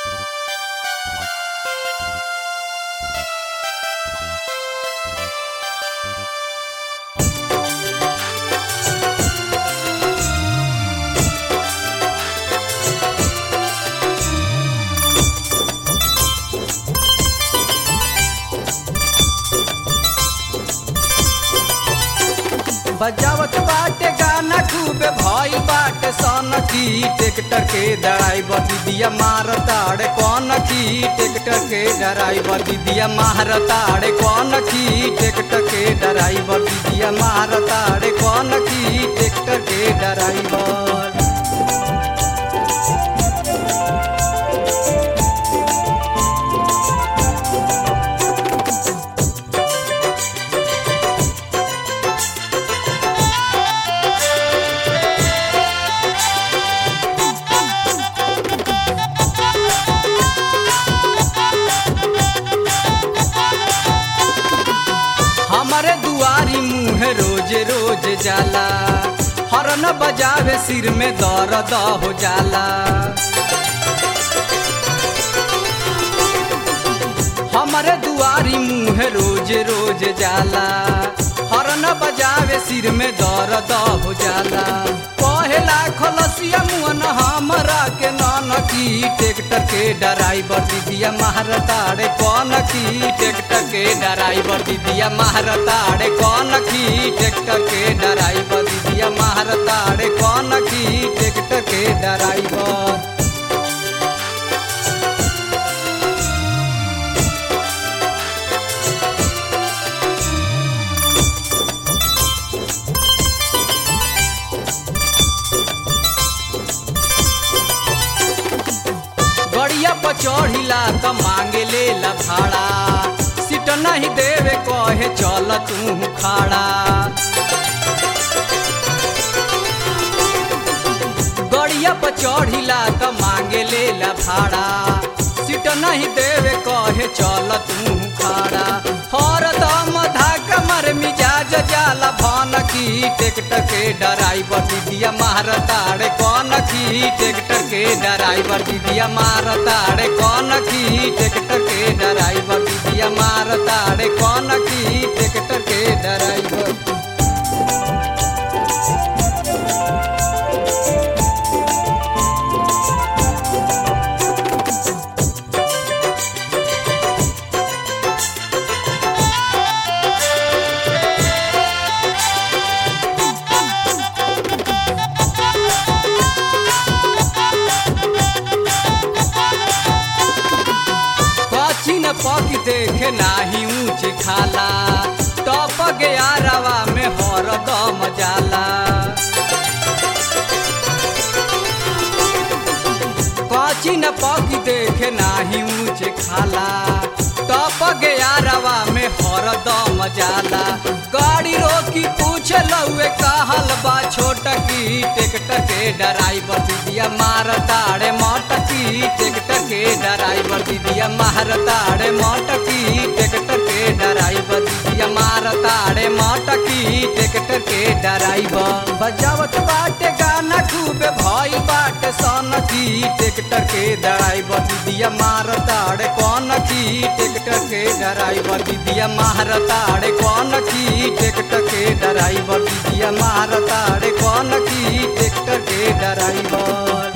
बजावत बाटे गाना खूबे भइल बाटे सन की ट्रैक्टर के ड्राइवर दीदिया मारताड़े कौन की ट्रैक्टर के ड्राइवर दीदिया मारताड़े कौन की ट्रैक्टर के ड्राइवर दीदिया मारताड़े कौन की ट्रैक्टर के ड्राइवर हमारे दुआरी मुँह रोज रोज जाला हरन बजावे सिर में दर्द हो जाला हमारे दुआरी मुँह रोज रोज जाला हरन बजावे सिर में दर्द हो जाला पहला खलसिया मुअन हमरा के नन की ट्रैक्टर के ड्राइवर दीदिया मारताड़े कौन की ट्रैक्टर के ड्राइवर दीदिया मारताड़े कौन की ट्रैक्टर के ड्राइवर दीदिया मारताड़े कौन की ट्रैक्टर के ड्राइवर गड़िया पर चढ़िला त मांगे ले ला भाड़ा सीट नहीं देवे कहे चल तू खाड़ा गड़िया पर चढ़िला त मांगे ले ला भाड़ा सीट नहीं देवे कहे चल तू खाड़ा हर दम धाका मर मिजाज जाला भन की ट्रैक्टर के ड्राइवर दीदिया मारताड़े कौन की ट्रैक्टर के ड्राइवर दीदिया मारताड़े कौन की ट्रैक्टर के ड्राइवर दीदिया मारताड़े कौन की ट्रैक्टर के ड्राइवर कची न पक देखे नाही ऊंच खाला टप गया रवा में हर दम जाला कची न पक देखे नाही ऊंच खाला टप गया रवा में हर दम जाला गाड़ी रोकी पूछ लउए कहल बा छोट की ट्रैक्टर के ड्राइवर दीदिया मारताड़े मोटकी ट्रैक्टर के ड्राइवर दीदिया मारताड़े मोटकी ट्रैक्टर के ड्राइवर दीदिया मारताड़े मोटकी ट्रैक्टर के ड्राइवर बजावत बाटे गाना खूबे भइल बाटे सन की ट्रैक्टर के ड्राइवर दीदिया मारताड़े कौन की ट्रैक्टर के ड्राइवर दीदिया मारताड़े कौन की ट्रैक्टर के ड्राइवर दीदिया मारताड़े कौन की ट्रैक्टर के ड्राइवर